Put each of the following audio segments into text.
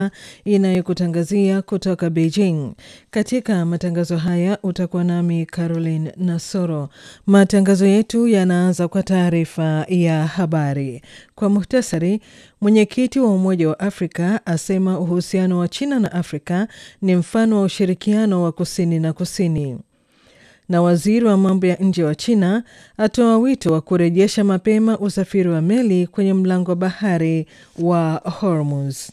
inayokutangazia kutoka Beijing. Katika matangazo haya utakuwa nami Caroline Nasoro. Matangazo yetu yanaanza kwa taarifa ya habari. Kwa muhtasari, mwenyekiti wa Umoja wa Afrika asema uhusiano wa China na Afrika ni mfano wa ushirikiano wa kusini na kusini na waziri wa mambo ya nje wa China atoa wito wa kurejesha mapema usafiri wa meli kwenye mlango bahari wa Hormuz.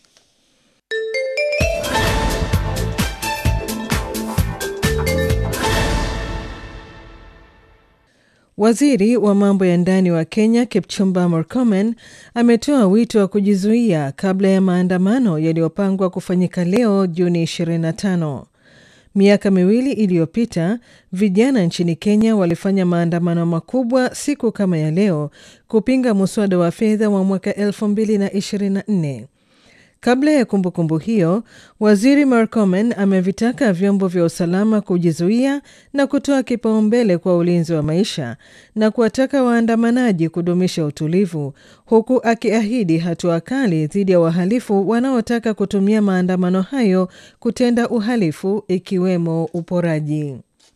Waziri wa mambo ya ndani wa Kenya Kipchumba Murkomen ametoa wito wa kujizuia kabla ya maandamano yaliyopangwa kufanyika leo Juni 25. Miaka miwili iliyopita vijana nchini Kenya walifanya maandamano makubwa siku kama ya leo kupinga muswada wa fedha wa mwaka 2024. Kabla ya kumbukumbu kumbu hiyo, waziri Murkomen amevitaka vyombo vya usalama kujizuia na kutoa kipaumbele kwa ulinzi wa maisha na kuwataka waandamanaji kudumisha utulivu, huku akiahidi hatua kali dhidi ya wahalifu wanaotaka kutumia maandamano hayo kutenda uhalifu ikiwemo uporaji.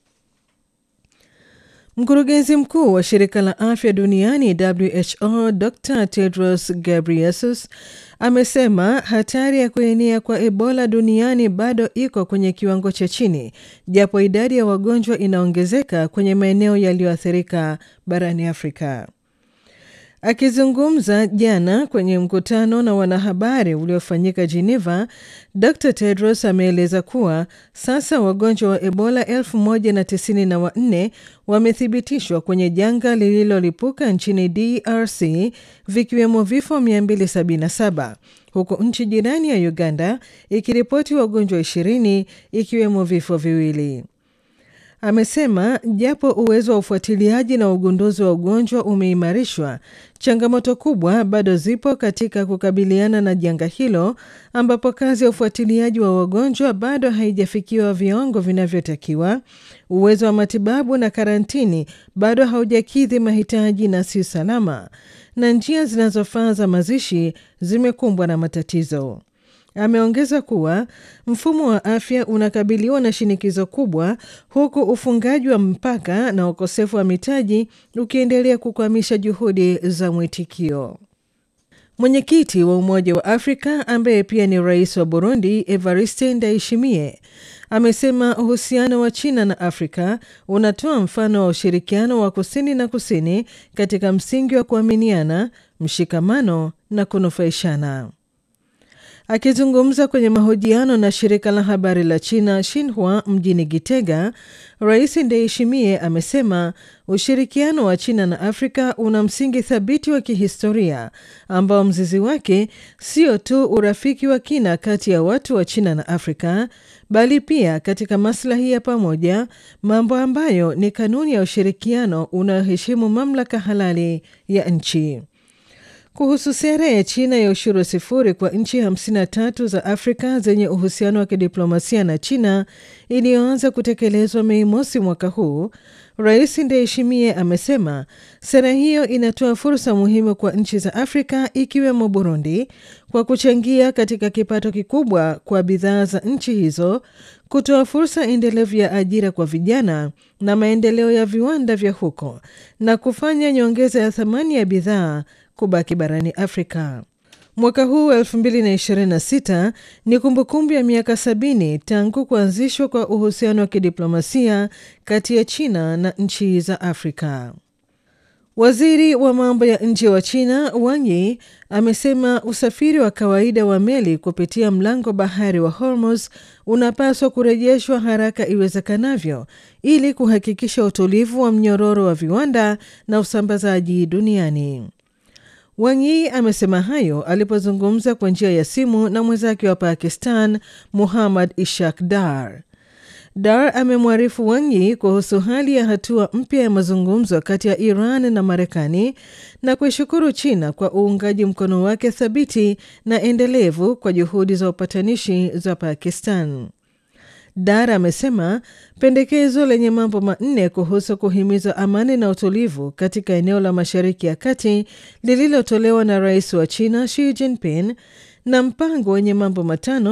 Mkurugenzi mkuu wa shirika la afya duniani WHO Dr Tedros Ghebreyesus amesema hatari ya kuenea kwa Ebola duniani bado iko kwenye kiwango cha chini, japo idadi ya wagonjwa inaongezeka kwenye maeneo yaliyoathirika barani Afrika. Akizungumza jana kwenye mkutano na wanahabari uliofanyika Geneva, Dr Tedros ameeleza kuwa sasa wagonjwa wa Ebola 1094 wamethibitishwa kwenye janga lililolipuka nchini DRC, vikiwemo vifo 277 huku nchi jirani ya Uganda ikiripoti wagonjwa 20 ikiwemo vifo viwili. Amesema japo uwezo wa ufuatiliaji na ugunduzi wa ugonjwa umeimarishwa, changamoto kubwa bado zipo katika kukabiliana na janga hilo, ambapo kazi ya ufuatiliaji wa wagonjwa bado haijafikiwa viwango vinavyotakiwa. Uwezo wa matibabu na karantini bado haujakidhi mahitaji na si salama, na njia zinazofaa za mazishi zimekumbwa na matatizo. Ameongeza kuwa mfumo wa afya unakabiliwa na shinikizo kubwa huku ufungaji wa mpaka na ukosefu wa mitaji ukiendelea kukwamisha juhudi za mwitikio. Mwenyekiti wa Umoja wa Afrika ambaye pia ni rais wa Burundi, Evariste Ndayishimiye, amesema uhusiano wa China na Afrika unatoa mfano wa ushirikiano wa kusini na kusini katika msingi wa kuaminiana, mshikamano na kunufaishana. Akizungumza kwenye mahojiano na shirika la habari la China Xinhua mjini Gitega, Rais Ndayishimiye amesema ushirikiano wa China na Afrika una msingi thabiti wa kihistoria ambao mzizi wake sio tu urafiki wa kina kati ya watu wa China na Afrika bali pia katika maslahi ya pamoja, mambo ambayo ni kanuni ya ushirikiano unaoheshimu mamlaka halali ya nchi. Kuhusu sera ya China ya ushuru sifuri kwa nchi 53 za Afrika zenye uhusiano wa kidiplomasia na China iliyoanza kutekelezwa Mei mosi mwaka huu, Rais Ndayishimiye amesema sera hiyo inatoa fursa muhimu kwa nchi za Afrika ikiwemo Burundi kwa kuchangia katika kipato kikubwa kwa bidhaa za nchi hizo, kutoa fursa endelevu ya ajira kwa vijana na maendeleo ya viwanda vya huko na kufanya nyongeza ya thamani ya bidhaa kubaki barani Afrika. Mwaka huu wa 2026 ni kumbukumbu ya miaka sabini tangu kuanzishwa kwa uhusiano wa kidiplomasia kati ya China na nchi za Afrika. Waziri wa mambo ya nje wa China Wang Yi amesema usafiri wa kawaida wa meli kupitia mlango bahari wa Hormuz unapaswa kurejeshwa haraka iwezekanavyo ili kuhakikisha utulivu wa mnyororo wa viwanda na usambazaji duniani. Wang Yi amesema hayo alipozungumza kwa njia ya simu na mwenzake wa Pakistan Muhammad Ishaq Dar. Dar amemwarifu Wang Yi kuhusu hali ya hatua mpya ya mazungumzo kati ya Iran na Marekani na kuishukuru China kwa uungaji mkono wake thabiti na endelevu kwa juhudi za upatanishi za Pakistan. Dar amesema pendekezo lenye mambo manne kuhusu kuhimiza amani na utulivu katika eneo la Mashariki ya Kati lililotolewa na rais wa China Xi Jinping na mpango wenye mambo matano